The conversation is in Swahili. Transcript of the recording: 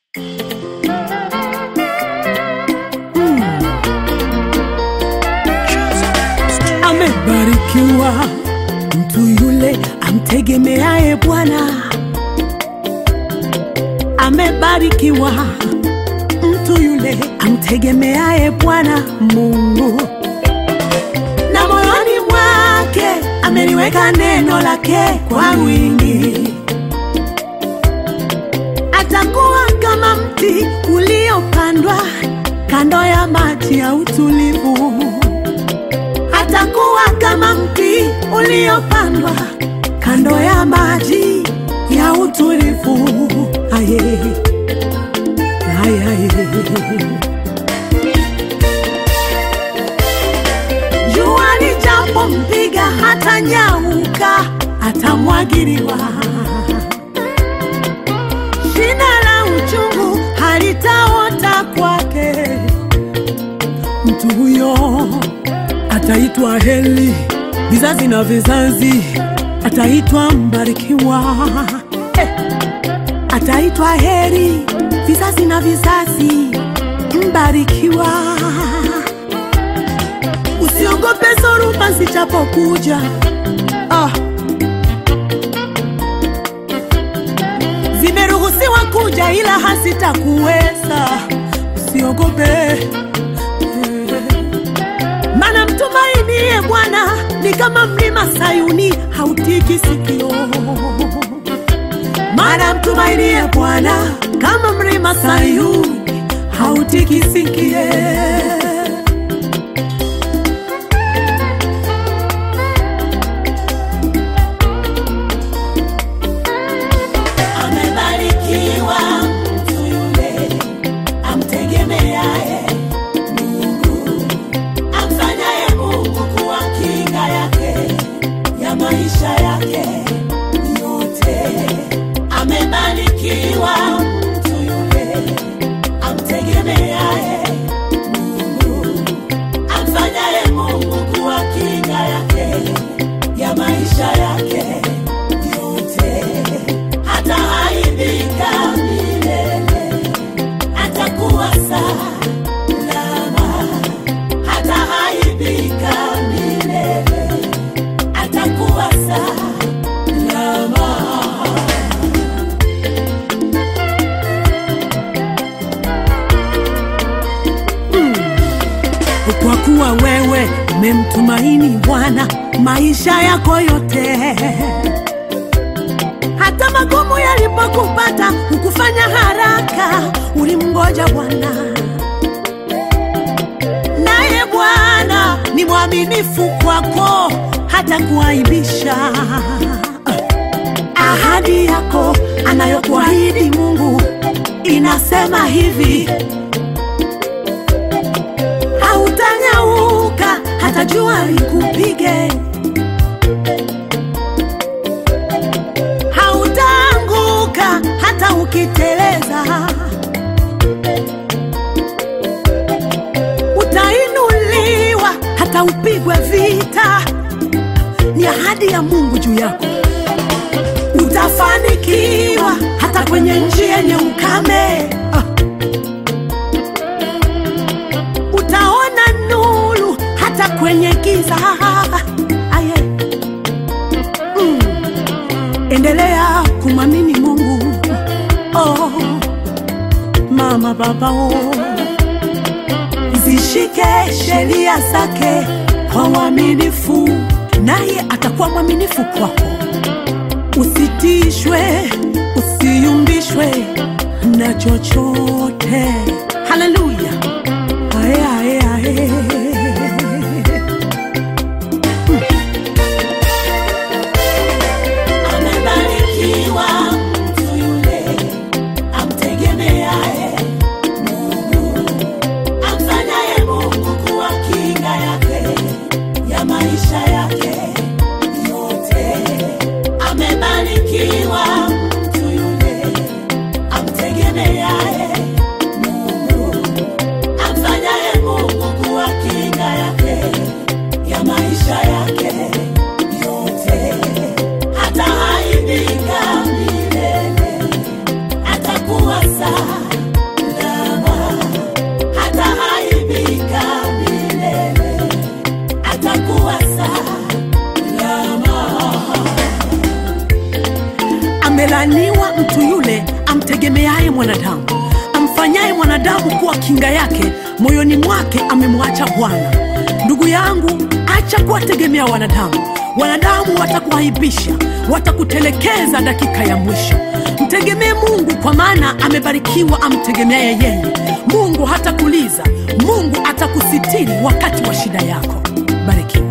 Amebarikiwa mtu yule amtegemeaye Bwana. Amebarikiwa mtu yule amtegemeaye Bwana Mungu, na moyoni mwake ameliweka neno lake kwa wingi. Atakuwa kama mti uliopandwa kando ya maji ya utulivu atakuwa kama mti uliopandwa kando ya maji ya utulivu. Aye, aye, aye. Jua lijapompiga hata nyauka, atamwagiliwa. Shina la uchungu halitaota kwake. Mtu huyo ataitwa heli vizazi na vizazi, ataitwa mbarikiwa eh. Ataitwa heri vizazi na vizazi, mbarikiwa. Usiogope zoruba zijapokuja, ah. Zimeruhusiwa kuja ila hazitakuweza, usiogope Mana mtumainie Bwana ni kama mlima Sayuni, hautiki sikio. Mana mtumainie Bwana kama mlima Sayuni, hautiki sikie. Amebarikiwa mtu yule amtegemeaye Mungu amfanyaye Mungu kuwa kinga yake ya maisha yake yote. Amebarikiwa mtu yule amtegemeaye Mungu, amfanyaye Mungu kuwa kinga yake ya maisha yake yote. Hataaibika milele, atakuwa salama hataaibika milele, atakuwa salama. Kwa kuwa wewe umemtumaini Bwana maisha yako yote, hata magumu yalipokupata hukufanya haraka, ulimngoja Bwana naye Bwana ni mwaminifu kwako, hata kuaibisha. Ahadi yako anayokuahidi Mungu inasema hivi, hautanyauka hata jua likupige, hautaanguka hata ukiteleza. utainuliwa hata upigwe vita. Ni ahadi ya Mungu juu yako. Utafanikiwa hata kwenye njia yenye ukame. Ah. Utaona nuru hata kwenye giza. Aye. Mm. Endelea kumwamini Mungu. Oh. Mama baba oh zishike sheria zake kwa uaminifu, naye atakuwa mwaminifu kwako. Usitishwe, usiyumbishwe na chochote. Haleluya! Ae, ae, ae. Amebarikiwa mtu yule amtegemeaye amfanyaye Mungu kuwa kinga yake ya maisha yake yote. Amebarikiwa mtu yule amtegemeaye Mungu, kuwa kinga yake moyoni mwake amemwacha bwana ndugu yangu acha kuwategemea wanadamu wanadamu watakuaibisha watakutelekeza dakika ya mwisho mtegemee mungu kwa maana amebarikiwa amtegemeaye yeye mungu hatakuliza mungu atakusitiri wakati wa shida yako barikiwa